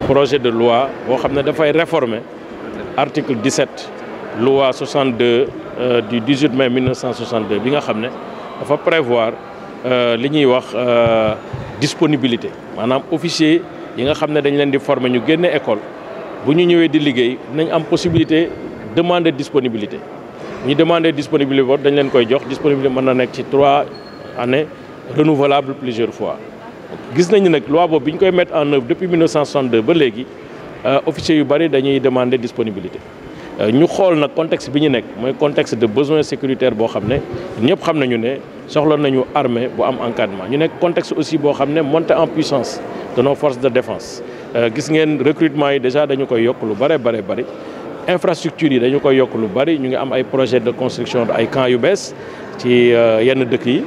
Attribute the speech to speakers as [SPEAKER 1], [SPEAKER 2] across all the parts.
[SPEAKER 1] projet de loi boo xam ne dafay réformer article 17 loi 62 du 18 mai 1962 bi nga xam ne dafa prévoir li ñuy wax disponibilité maanaam officier yi nga xam ne dañ leen di former ñu génne école bu ñu ñëwee di liggéey nañ am possibilité demander disponibilité ñu demander disponibilité boobu dañ leen koy jox disponibilité mën na nekk ci trois années renouvelable plusieurs fois gis nañu nag loi boobu bi ñu koy mettre en œuvre depuis 1962 ba léegi officiers yu bëri dañuy demander disponibilité ñu xool nag contexte bi ñu nekk mooy contexte de besoin sécuritaire boo xam ne ñëpp xam nañu ne soxla nañu armée bu am encadrement ñu nekk contexte aussi boo xam ne montée en puissance de nos forces de défense gis ngeen recrutement yi déjà dañu koy yokk lu bare bare bëri infrastructure yi dañu koy yokk lu bëri ñu ngi am ay projet de construction ay camps yu bees ci yenn dëkk yi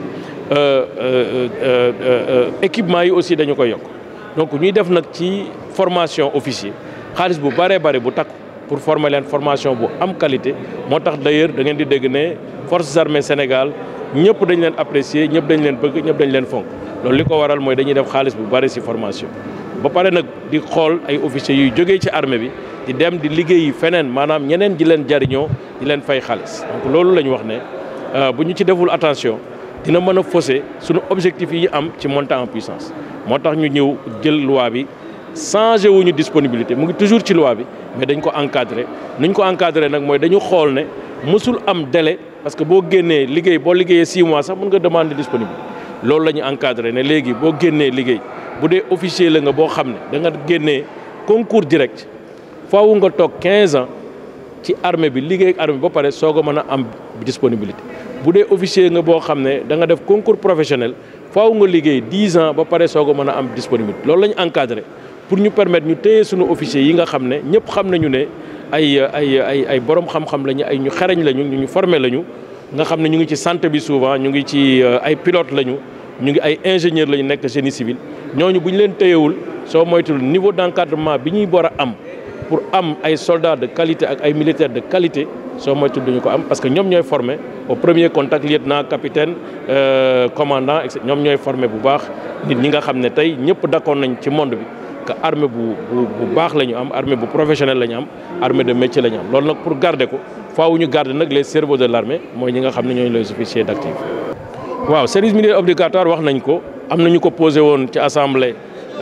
[SPEAKER 1] équipement yi aussi dañu koy yokk donc ñuy def nag ci formation officier xaalis bu bëree bëri bu takku pour former leen formation bu am qualité moo tax d'ailleurs da ngeen di dégg ne forces armées Sénégal ñëpp dañ leen apprécier ñëpp dañ leen bëgg ñëpp dañ leen fonk loolu li ko waral mooy dañuy def xaalis bu bëri ci formation ba pare nag di xool ay officiers yuy jógee ci armée bi di dem di liggéeyi feneen maanaam ñeneen di leen jariñoo di leen fay xaalis donc loolu la ñu wax ne bu ñu ci deful attention dina mën a fausser suñu objectif yi am ci montée en puissance moo tax ñu ñëw jël loi bi changé wuñu disponibilité mu ngi toujours ci loi bi mais dañ ko encadré nuñ ko encadré nag mooy dañu xool ne mësul am délai parce que boo génnee liggéey boo liggéeyee 6 mois sax mën nga demander disponibilité loolu la ñu encadré ne léegi boo génnee liggéey bu dee officier la nga boo xam ne da nga génnee concours direct faaw nga toog 15 ans ci armée bi liggéey ak armée ba pare soog a mën a am disponibilité bu dee officier nga boo xam ne da nga def concours professionnel faaw nga liggéey 10 ans ba pare soog a mën a am disponibilité loolu la ñu encadré pour ñu permettre ñu téye suñu officier yi nga xam ne ñëpp xam nañu ne ay ay ay ay borom xam-xam lañu ay ñu xarañ lañu ñu ñu formé lañu nga xam ne ñu ngi ci santé bi souvent ñu ngi ci ay pilote lañu ñu ngi ay ingénieur lañu nekk génie civil ñooñu bu ñu leen téyewul soo moytul niveau d'encadrement bi ñuy war a am pour am ay soldats de qualité ak ay militaires de qualité soo moytul duñu ko am parce que ñoom ñooy formé au premier contact lieutenant capitaine commandant et ñoom ñooy formé bu baax nit ñi nga xam ne tey ñëpp d'accord nañ ci monde bi que armée bu bu bu baax la ñu am armée bu professionnelle la ñu am armée de métier la ñu am loolu nag pour garder ko faaw ñu garder nag les cerveaux de l'armée mooy ñi nga xam ne ñooy les officiers d'actif. waaw service militaire obligatoire wax nañ ko am na ñu ko posé woon ci assemblée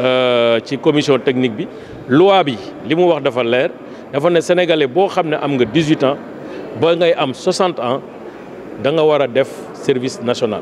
[SPEAKER 1] ci commission technique bi loi bi li mu wax dafa leer dafa ne sénégalais boo xam ne am nga 18 ans ba ngay am 60 ans da nga war a def service national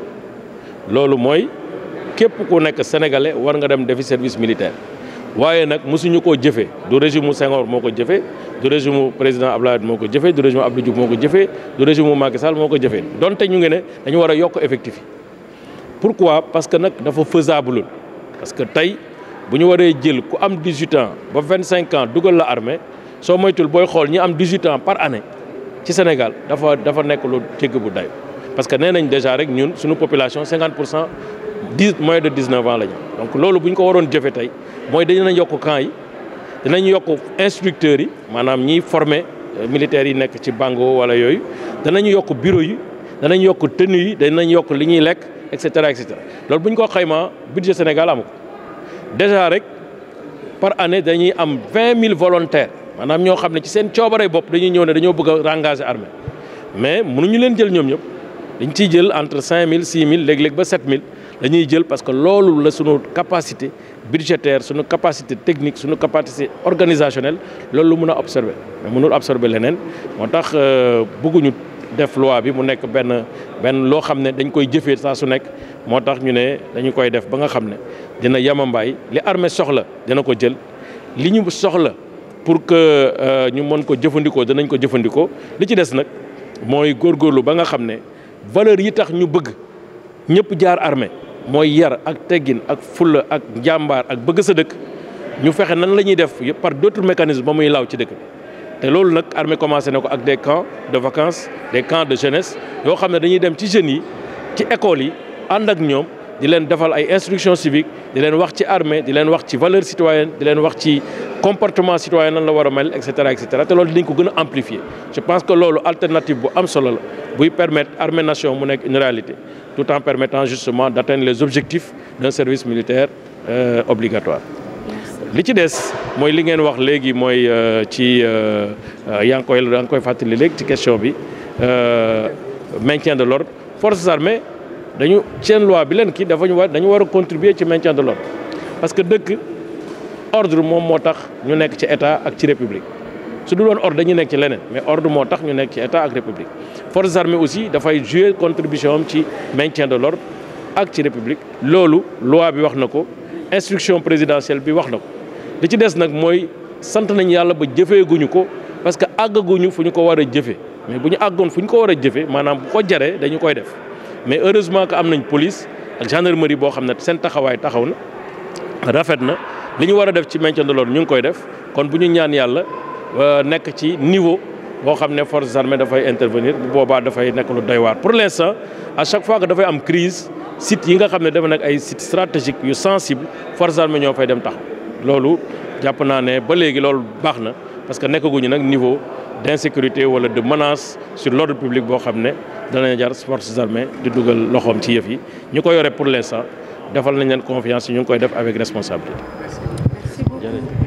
[SPEAKER 1] loolu mooy képp ku nekk sénégalais war nga dem defi service militaire. waaye nag mosuñu koo jëfee du régime mu Senghor moo ko jëfee du régime mu président Abdoulaye moo ko jëfee du régime mu Abdou Diouf moo ko jëfee du régime mu Macky Sall moo ko jëfee donte ñu ngi ne dañu war a yokk effectif yi. pourquoi parce que nag dafa faisable parce que tey bu ñu waree jël ku am 18 ans ba 25 ans dugal la armée soo moytul booy xool ñi am 18 ans par année ci Sénégal dafa dafa nekk lu jégg bu day parce que nee nañ déjà rek ñun suñu population 50 pour cent dix moins de 19 ans la ñu donc loolu bu ñu ko waroon jëfee tey mooy dinañ yokk camp yi dinañ yokk instructeurs yi maanaam ñiy former militaires yi nekk ci bango wala yooyu danañ yokk bureau yi danañ yokk tenue yi danañ yokk li ñuy lekk et cetera et cetera loolu bu ñu ko xaymaa budget Sénégal amu ko déjà rek par année dañuy am 20 000 volontaires maanaam ñoo xam ne ci seen coobare bopp dañuy ñëw ne dañoo bëgg a engager armée mais mënuñu leen jël ñoom ñëpp dañ ciy jël entre 5000 6000 léeg-léeg ba 7000 dañuy jël parce que loolu la sunu capacité budgétaire sunu capacité technique sunu capacité organisationnelle loolu lu mun a absorber mais mënul absorber leneen moo tax bëgguñu def loi bi mu nekk benn benn loo xam ne dañ koy jëfee saa su nekk moo tax ñu ne dañu koy def ba nga xam ne dina yamambaay li armée soxla dina ko jël li ñu soxla pour que ñu mën ko jëfandikoo danañ ko jëfandikoo li ci des nag mooy góorgóorlu ba nga xam ne valeur yi tax ñu bëgg ñëpp jaar armée mooy yar ak teggin ak fulla ak njàmbaar ak bëgg sa dëkk ñu fexe nan la ñuy def par d'autres mécanismes ba muy laaw ci dëkk bi te loolu nag armée commencé na ko ak des camps de vacances des camps de jeunesse yoo xam ne dañuy dem ci jeunes yi ci écoles yi ànd ak ñoom di leen defal ay instruction civique di leen wax ci armée di leen wax ci valeur citoyenne di leen wax ci comportement citoyen nan la war a mel et cetera et cetera te loolu dinañ ko gën a amplifier je pense que loolu alternative bu am solo la buy permettre armée nation mu nekk une réalité tout en permettant justement d'atteindre les objectifs d'un service militaire euh, obligatoire li ci des mooy li ngeen wax léegi mooy ci yaa ngi koy yaa ngi koy fàttali léegi ci question bi maintien de l'ordre forces armées dañu seen loi bi leen kii dafa ñu war dañu war a contribuer ci maintien de l'ordre parce que dëkk ordre moom moo tax ñu nekk ci état ak ci république su dul woon ordre dañuy nekk ci leneen mais ordre moo tax ñu nekk ci état ak république forces armées aussi dafay jouer contribution am ci maintien de l'ordre ak ci république loolu loi bi wax na ko instruction présidentielle bi wax na ko li ci des nag mooy sant nañ yàlla ba jëfeeguñu ko parce que àggaguñu fu ñu ko war a jëfe mais bu ñu àggoon fu ñu ko war a jëfe maanaam bu ko jaree dañu koy def mais heureusement que am nañ police ak gendarmerie boo xam ne seen taxawaay taxaw na rafet na li ñu war a def ci maintien de l'ordre ñu ngi koy def kon bu ñu ñaan yàlla nekk ci niveau boo xam ne forces armées dafay intervenir bu boobaa dafay nekk lu doy waar pour l'instant à chaque fois que dafay am crise sites yi nga xam ne dafa nekk ay sites stratégiques yu sensible forces armées ñoo fay dem taxaw loolu jàpp naa ne ba léegi loolu baax na parce que nekkaguñu nag niveau d'insécurité wala de menace sur l'ordre public boo xam ne danañ jar forces armées di dugal loxoom ci yëf yi ñu ko yore pour l'instant defal nañ leen confiance yi ñu ngi koy def avec responsabilité.
[SPEAKER 2] Merci beaucoup.